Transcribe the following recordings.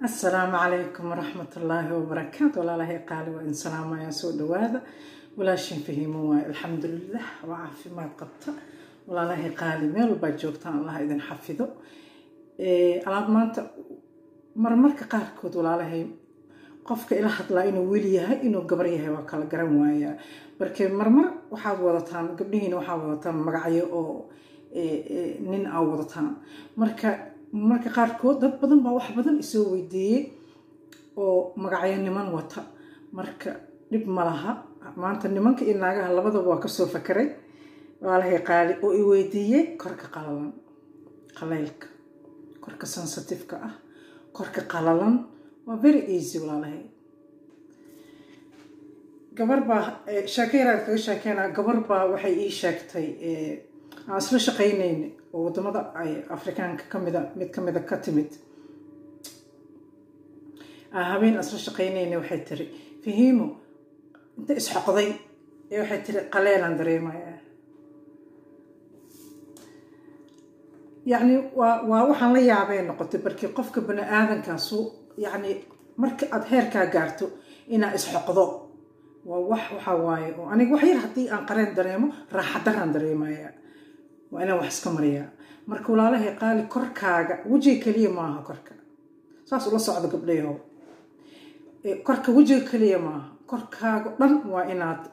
asalaamu calaykum waraxmat ullaahi wabarakaatu walaalahay qaali waa in salaamaya soo dhawaada walaashin fahiimo waayo alxamdulilah waa caafimaad qabta walaalahay qaali meel walbaa joogtaan allah idin xafido alaab maanta marmarka qaarkood walaalahay qofka ila hadlaa inuu weli yahay inuu gabar yahay waa kala garan waayaa marke marmar waxaad wadataan gabdhihiina waxaad wadataan magacyo oo nin aa wadataan marka marka qaarkood dad badan baa wax badan isoo weydiiyey oo magacyo niman wata marka dhib ma laha maanta nimanka iyo naagaha labadaba waa kasoo fakaray waalahay qaali oo i weydiiyey korka qalalan qalaylka korka sensitifeka ah korka qalalan waa very easy walaalahay gabar baa sheekeyraad kaga sheekeynaa gabar baa waxay ii sheegtay aan isla shaqaynayna oo wadamada ay afrikaanka kamida mid kamida ka timid habeen isla shaqaynayna waxay tiri fahiimo inta isxoqday ee waxay tiri qaleelaan dareemaya yacni waa waa waxaan la yaabay noqotay barkii qofka bani aadankaasu yacni marka aada heerkaa gaarto inaa isxoqdo waa wax waxaa waaye oo aniga wax yar haddii aan qareen dareemo raaxadaraan dareemaya waa inaan wax iska mariyaa marka walaalahay qaali korkaaga wejiga keliya maaha korka saas ula socdo gabdhayahow korka wejiga keliya maaha korkaaga dhan waa inaad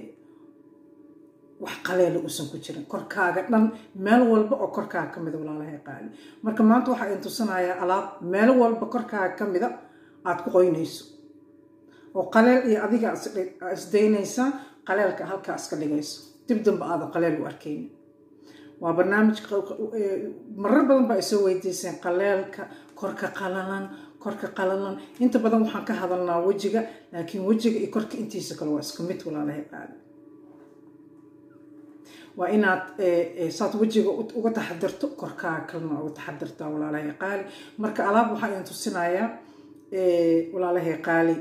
wax qaleela uusan ku jirin korkaaga dhan meel walba oo korkaaga ka mida walaalahay qaali marka maanta waxaa idin tusinayaa alaab meel walba korkaaga ka mida aada ku qoynayso oo qaleel iyo adiga isdaynaysaa qaleelka halkaa iska dhigayso dib damba aada qaleel u arkayni waa barnaamij marar badan baa isoo weydiiseen qaleelka korka qalalan korka qalalan inta badan waxaan ka hadalnaa wejiga laakiin wejiga iyo korka intiisa kale waa isku mid walaalahay qaali waa inaad saad wejiga uga taxadirto korkaaga kalena uga taxadirtaa walaalahay qaali marka alaab waxaa idin tusinayaa walaalahay qaali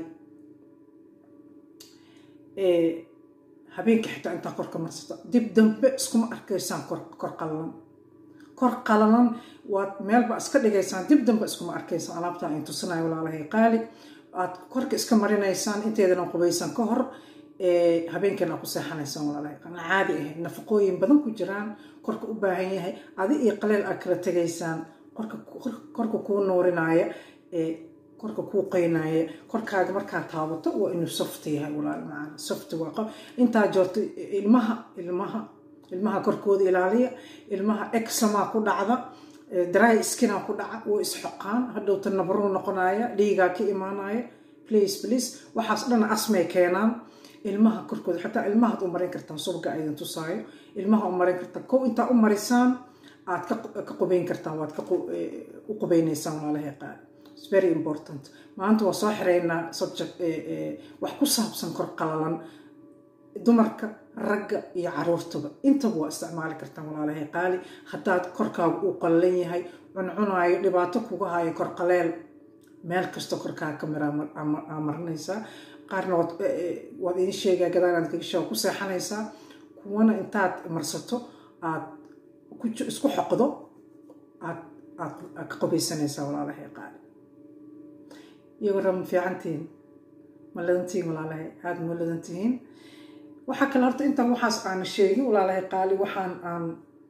habeenka xitaa intaa korka marsata dib dambe iskuma arkaysaan kor qalalan kor qalalan waad meelba iska dhigaysaan dib dambe iskuma arkaysaan alaabtaa in tusinayo walaalahay qaali aad korka iska marinaysaan inteedana qubaysan ka hor habeenkana ku seexanaysaan walaalahay qaali caadi ahayd nafaqooyin badan ku jiraan korka u baahan yahay adi iyo qaleel aad kala tegaysaan korka kuu nuurinaya korka kuu qeynaya korkaaga markaa taabato waa inuu soft yahay walaal macana soft waa intaa joorto ilmaha ilmaha ilmaha korkooda ilaaliya ilmaha examaa ku dhacda dry skina ku dhaca way isxoqaan hadhowta nabaruu noqonaya dhiigaa ka imaanaya please please waxaas dhana asmay keenaan ilmaha korkooda xataa ilmahaad u marin kartaan subga aydin tusaayo ilmaha u marin kartaan kow intaa u marisaan aad ka qubayn kartaan waad u qubaynaysaan walaalahay qaali very important maanta waa soo xireynaa subject wax ku saabsan kor qalalan dumarka ragga iyo caruurtaba intaba waa isticmaali kartaan walaalahay qaali haddaad korkaaga uu qallalan yahay cuncunaayo dhibaato kuga hayo kor qaleel meel kasta korkaaga ka mira aa marinaysaa qaarna waad idin sheegaa gadaalaad kagasha ku seexanaysaa kuwana intaad marsato aad isku xoqdo aad aad ka qobaysanaysaa walaalahay qaali iyo warama fiicantihiin ma ladantihiin walaalahay aada ma ladantihiin waxaa kale horta intaan waxaas aana sheegin walaalahay qaali waxaan aan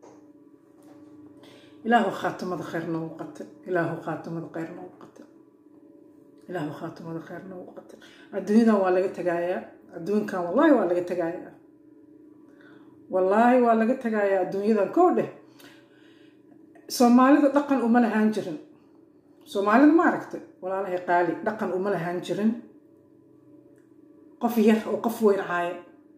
ilaahu khaatimada kheyr noogu qata ilaahu khaatimada kheyr noogu qata ilaahu khaatimada kheyr noogu qata adduunyadan waa laga tagaayaa adduunkan wallaahi waa laga tagaayaa wallaahi waa laga tagaayaa adduunyadan koo dheh soomaalida dhaqan uma lahaan jirin soomaalida ma aragtay walaalahay qaali dhaqan uma lahaan jirin qof yar oo qof weyn caaya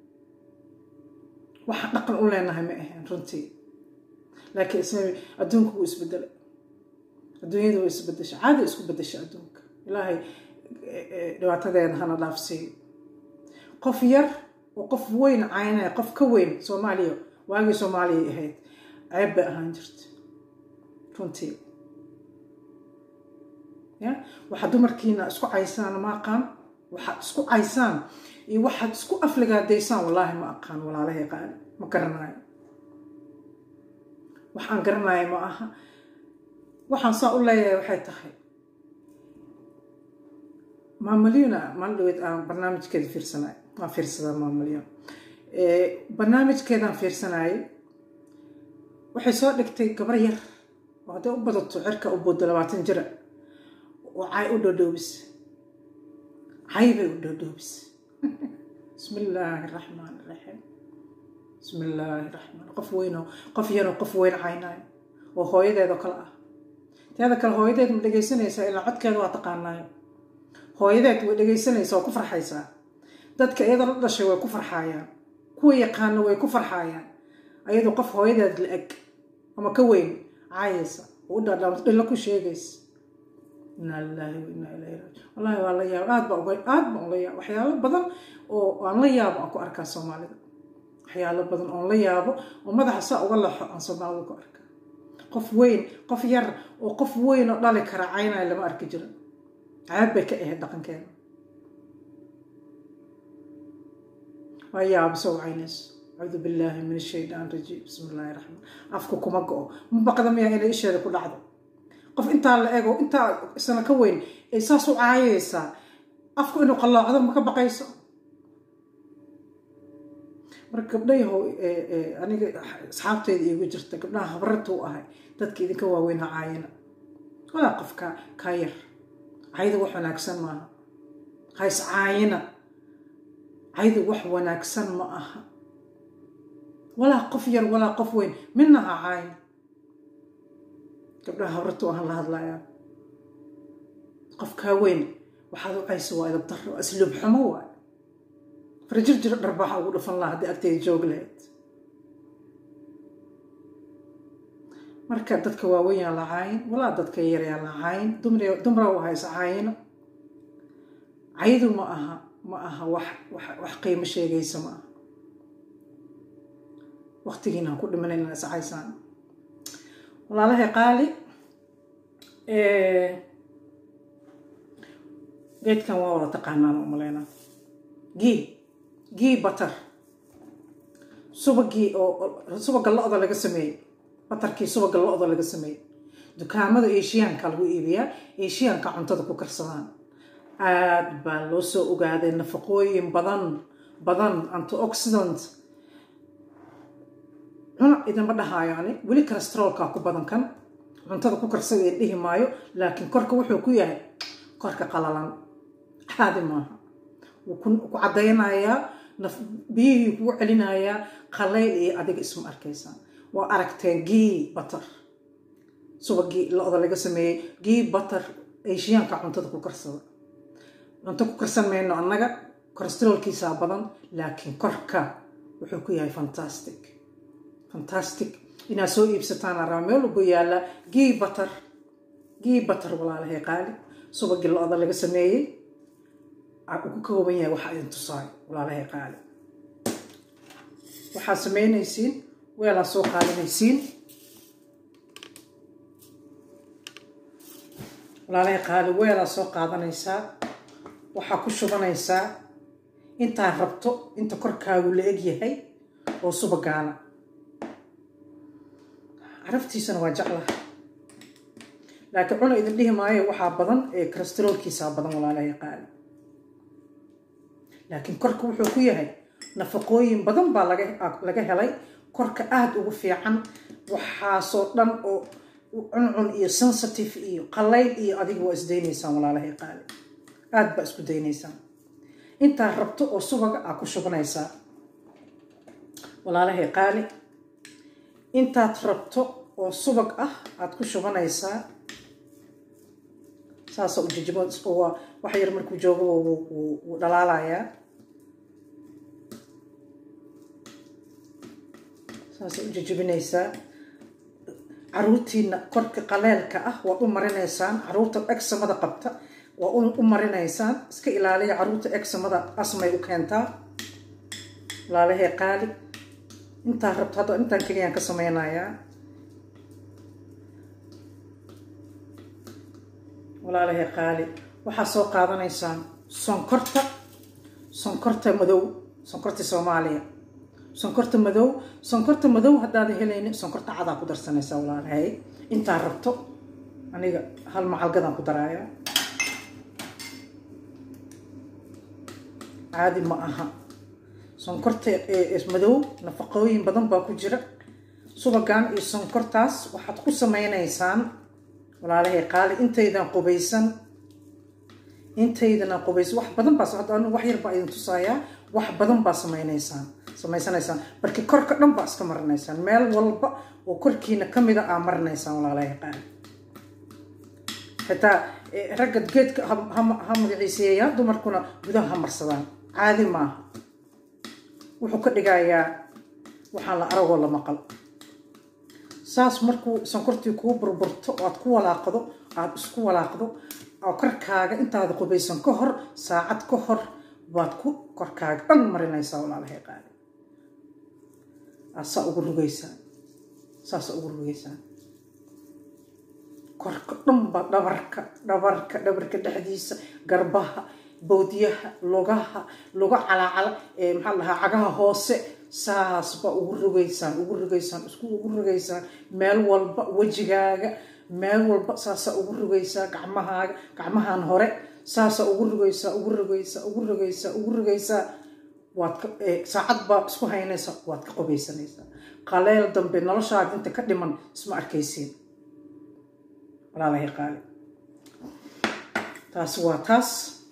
waxaan dhaqan u leenahay ma ahayn runtii laakiin isma adduunka wuu isbedelay adduunyada way isbedeshay caadi isku bedeshay adduunka ilaahay dhibaatadeena hana dhaafsiiyo qof yar oo qof weyn caynaya qof ka weyn soomaaliya waagii soomaaliya ahayd ceeb bay ahaan jirta runtii ya waxaad dumarkiina isku caysaan ma aqaan waxaad isku caysaan iyo waxaad isku afligaadaysaan wallaahi ma aqaan walaalahay qaali ma garanayo waxaan garanayo ma aha waxaan saa u leeyahay waxay tahay maamalyuna maalin dhaweed aan barnaamijkeeda fiirsanay waan fiirsadaa maamalyun barnaamijkeedaan fiirsanayay waxay soo dhigtay gabar yar oo hadday u badato cirka u booddo labaatan jira oo cay u dhoodhoobis cay bay u dhoodhoobis bismi illaahi raxmaan raxiim bismi illaahi raxmaan qof weynoo qof yaroo qof weyn caynayo oo hooyadeedoo kale ah teeda kale hooyadeed ma dhegaysanaysaa ilaa codkeeda waa taqaanaayo hooyadeed way dhegaysanaysaa waa ku farxaysaa dadka iyada la dhashay way ku farxaayaan kuwa yaqaano way ku farxaayaan ayadoo qof hooyadeed la eg ama ka weyn caayaysa oo u dhaadhaamto dhilla ku sheegaysa inaa lilaahi wa inaa ilayhi raaji wallahi waa la yaaba aad baa uga aad baan ula yaaba waxyaalo badan oo aan la yaabo aan ku arkaa soomaalida waxyaalo badan oon la yaabo oo madaxa saa uga laxo aan soomaalida ku arkaa qof weyn qof yar oo qof weyn oo dhali kara caynaya lama arki jiro caab bay ka ahayd dhaqankeeda waa yaabo soo caynayso acuudu billaahi min ashaytaan rajiim bismi illaahi raxmaan afku kuma go-o ma baqda miyaa inay isheeda ku dhacdo qof intaa la ego intaa sana ka weyn ay saas u caayaysaa afku inuu qallaacdo ma ka baqayso marka gabdhayahow aniga asxaabteyda iigu jirta gabdhaha habrarta u ahay dadka idinka waaweyn ha caayina walaa qof ka kaa yar cayda wax wanaagsan maaha ha is caayina caydu wax wanaagsan ma aha walaa qof yar walaa qof weyn midna ha caayin gabdhaha habrarta u ahan la hadlayaa qof kaa weyn waxaad u caysa waa idab darro asluub xumo waay farjir jiro dharbaaxa ugu dhufan laha haddii agteyda joog lahayd marka dadka waaweyn yaa la caayin walaa dadka yar yaa la caayin dumra u haysa caayino caydu ma aha ma aha wax wax qiimo sheegaysa ma aha waqtigiina ha ku dhimanan ina is caysaan walaalahay qaali geedkan waa wada taqaanaan u maleyna gii gii batar subagii oo subaga lo-da laga sameeyey batarkii subaga lo-da laga sameeyey dukaamada eshiyaanka lagu iibiyaa eshiyaanka cuntada ku karsadaan aad baa loo soo ogaaday nafaqooyin badan badan antioxidant cuna idinma dhahaayo ani weli calestrolka ku badan kan cuntada ku karsada i dhihi maayo laakiin korka wuxuu ku yahay korka qalalan caadi maaha wuu ku caddaynayaa biyihii kugu celinayaa qalayl iyo adiga isma arkaysaa waa aragteen gii batar subagii lo-da laga sameeyey gii batar eshiyaanka cuntada ku karsada cunto ku karsan mayno annaga calestrolkiisaa badan laakiin korka wuxuu ku yahay fantastic fantastic inaad soo iibsataan araba meel walba yaalla gii batar gii batar walaalahay qaali subagii lo-da laga sameeyey uu ku kooban yahay waxaa idin tusaayo walaalahay qaali waxaad samaynaysiin weelaa soo qaadanaysiin walaalahay qaali weelaa soo qaadanaysaa waxaa ku shubanaysaa intaad rabto inta korkaagu la eg yahay oo subagaana caraftiisana waa jeclaha laakiin cuna idin dhihi maayo waxaa badan ee calestrolkiisaa badan walaalahay qaali laakiin korka wuxuu ku yahay nafaqooyin badan baa laga helay korka aada ugu fiican waxaasoo dhan oo cuncun iyo sensitive iyo qalayl iyo adiga waa isdaynaysaan walaalahay qaali aada baa isku daynaysaan intaad rabto oo subaga aa ku shubanaysaa walaalahay qaali intaad rabto oo subag ah aad ku shubanaysaa saasa u jijimo waa wax yar markuu joogo wuu dhalaalayaa saasa u jijibinaysaa caruurtiina korka qaleelka ah waad u marinaysaan caruurta egsamada qabta waa u marinaysaan iska ilaaliya caruurta egsamada asmay u keentaa walaalahay qaali intaa rabto hadda intaan keliyaan ka sameynayaa walaalahay qaali waxaa soo qaadanaysaan sonkorta sonkorta madow sonkorta soomaaliya sonkorta madow sonkorta madow haddaada helaynin sonkorta cadaa ku darsanaysaa walaalahay intaa rabto aniga hal macalgadaan ku daraaya caadi ma aha sonkorta madow nafaqooyin badan baa ku jira subagan iyo sonkortaas waxaad ku sameynaysaan walaalahay qaali intaydan qubaysan intaydana qubaysan wax badan baa wax yar baa idin tusayaa wax badan baa sameynaysaan samaysanaysaan markii korka dhan baa iska marinaysaan meel walba oo korkiina kamida aa marinaysaan walaalahay qaali xitaa ragga geedka ha magaciiseeyaa dumarkuna gudaha ha marsadaan caadi maaha wuxuu ka dhigayaa waxaan la aragoo la maqal saas markuu sonkortii kuu burburto oo aad ku walaaqdo aada isku walaaqdo oo korkaaga intaada qubaysan ka hor saacad ka hor baad ku korkaaga dhan marinaysaa walaalahay qaali aasaa ugu rugaysaa saasa ugu rugaysaa korka dhanba dhabarka dhabarka dhabarka dhexdiisa garbaha bowdyaha lugaha luga calaacala maxaa la dhahaa cagaha hoose saas baa ugu rugaysaan ugu rugaysaan isku ugu rugaysaan meel walba wejigaaga meel walba saasa ugu rugaysaa gacmahaaga gacmahan hore saasa ugu rugaysaa ugu rugaysaa ugu rugaysaa ugu rugaysaa waad saacad baa isku haynaysaa waad ka qubaysanaysaa qaleel dambe noloshaada inta ka dhiman isma arkaysiin walaalahay qaali taasi waa taas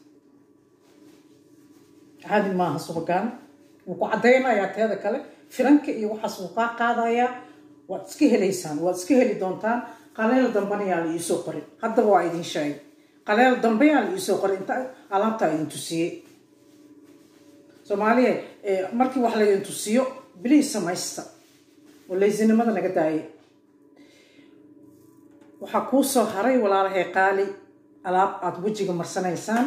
caadi maaha subagaan wuu ku caddaynayaa teeda kale firanka iyo waxaas wuu kaa qaadayaa waad iska helaysaan waad iska heli doontaan qaleel dambena yaa la iisoo qorin haddaba waa idin sheegay qaleel dambe yaa la iisoo qorin inta alaabtaa idin tusiyey soomaaliya markii wax laydin tusiyo biliis samaysta oo laysinimada naga daayay waxaa kuu soo haray walaalahay qaali alaab aada wejiga marsanaysaan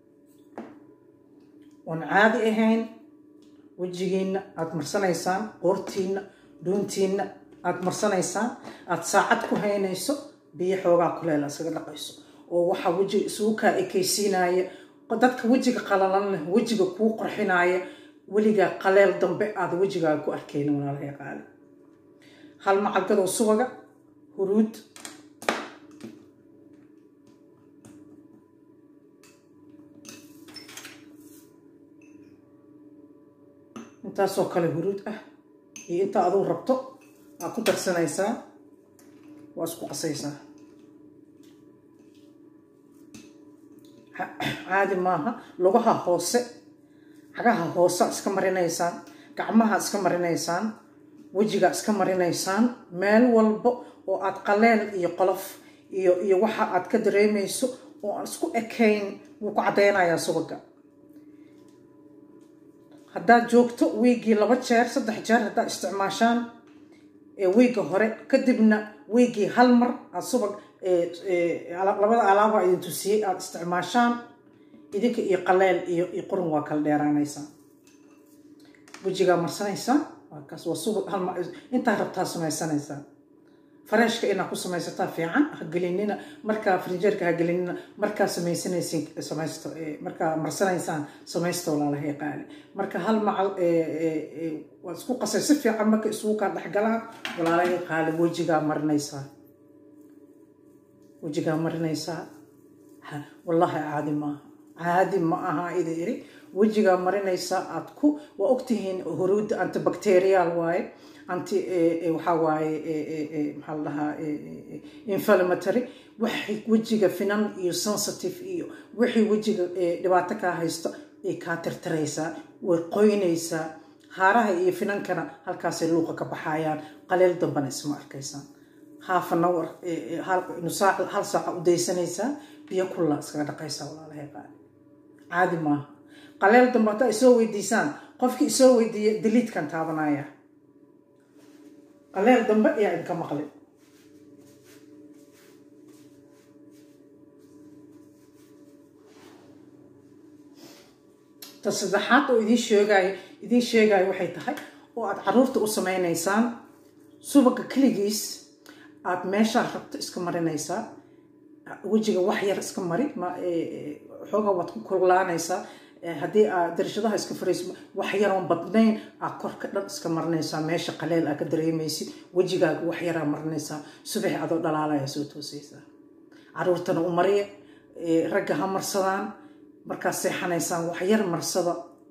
oon caadi ahayn wejigiina aada marsanaysaan qoortiina dhuuntiina aada marsanaysaan aada saacad ku haynayso biyo xoogaa kuleela iskaga dhaqayso oo waxaa wejiga isugu kaa ekaysiinaya dadka wejiga qalalan leh wejiga kuu qorxinaya weligaa qaleel dambe aada wejigaaga ku arkaynin walaalahay qaali hal macalgadoo subaga huruud intaasoo kale huruud ah iyo intaa aduu rabto waad ku darsanaysaa waa isku qasaysaa caadi maaha lugaha hoose cagaha hoose iska marinaysaan gacmaha iska marinaysaan wejiga iska marinaysaan meel walba oo aad qaleel iyo qolof iyo iyo waxa aad ka dareemayso oo aan isku ekayn wuu ku caddaynayaa subaga haddaad joogto wiigii laba jeer saddex jeer haddaad isticmaashaan wiigga hore kadibna wiigii hal mar aad subag labada alaaba idin tusiyey aada isticmaashaan idinka iyo qaleel iyo iyo qurun waa kala dheeraanaysaa wejigaa marsanaysaa waakaas waa subag hal intaa rabtaa samaysanaysaa fareeshka inaad ku samaysataa fiican hagelinina markaa frinjeerka hagelinina markaa samaysanaysin samaysto markaa marsanaysaan samaysta walaalahay qaali marka hal macal waad isku qasay si fiican marka isugu kaa dhexgalaan walaalahay qaali wejigaa marinaysaa wejigaa marinaysaa wallahi caadi maaha caadi ma aha ida iri wejigaa marinaysaa aad ku waa ogtihiin huruudda antibacterial waaye anti waxaa waaye maxaa la dhahaa inflammatory waxay wejiga finan iyo sensitive iyo wixii wejiga dhibaato kaa haysto ay kaa tirtiraysaa way qoynaysaa haaraha iyo finankana halkaasay luuqa ka baxayaan qaleel dambana isma arkaysaan half an hour nusaac hal saaca u daysanaysaa biyo kulla iskaga dhaqaysaa walaalahay qaali caadi maaha qaleel dambe haddaa isoo weydiisaan qofkii isoo weydiiya daliidkan taabanaya qaleel dambe ayaa idinka maqlin ta saddexaad oo idiin sheegayo idiin sheegayo waxay tahay oo aada caruurta u samaynaysaan subaga keligiis aada meeshaa rabto iska marinaysaa wejiga wax yar iska mari xoogaa waad ku kululaanaysaa haddii aad darashadaha iska furayso wax yaroon badnayn aad korka dhan iska marinaysaa meesha qaleel aa ka dareemaysid wejigaaga wax yaraa marinaysaa subaxi adoo dhalaalaya soo toosaysaa caruurtana u mariya ragga ha marsadaan markaad seexanaysaan wax yar marsada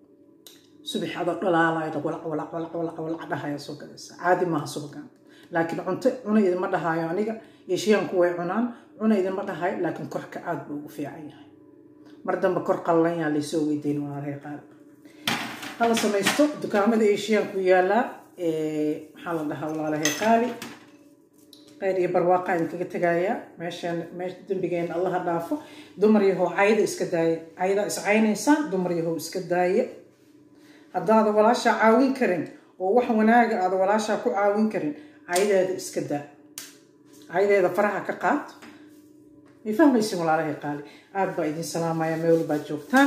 subax adoo dhalaalayo walac walac walac walac walac dhahaya soo galaysa caadi maaha subagan laakiin cunto cuna idinma dhahaayo aniga eeshiyaanku way cunaan cuna idinma dhahayo laakiin korka aad buu ugu fiican yahay mar dambe kor qallan yaa laysoo weydayn walaalahay qaar hala samaysto dukaamada eeshiyaanku yaalaa maxaa la dhahaa walaalahay qaali khayr iyo barwaaqa idinkaga tegaaya meeshaan meesha dembigeena allaha dhaafo dumar yahow cayda iska daaya cayda is caynaysaan dumar yahow iska daaya haddaada walaashaa caawin karin oo wax wanaaga aada walaashaa ku caawin karin caydeeda iska daa caydeeda faraha ka qaad may fahmaysin walaalahay qaali aada baa idin salaamaya meel walbaad joogtaan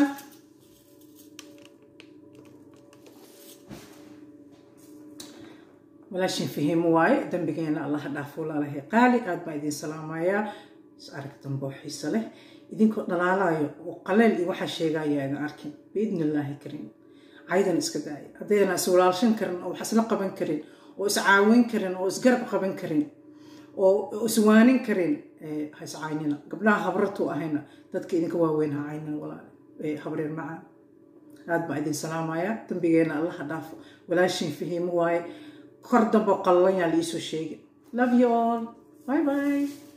walaashin fahiimo waaye dembigeena allaha dhaafo walaalahay qaali aada baa idin salaamayaa is arag dambe oo xiise leh idinkoo dhalaalayo oo qaleel iyo waxaa sheegaya idin arkin biidni illaahi kariim caydan iska daaya haddayna is walaalshan karin oo wax isla qaban karin oo is caawin karin oo isgarab qaban karin oo iswaanin karin ha iscaynina gabdhaha habratu ahayna dadka idinka waaweyn ha caynina walaal habreer macaan aad baa idin salaamaya dambigeena allaha dhaafo walaashin fahiimo waaye kor dambo qallan yaa liisoo sheegay love you all bye bye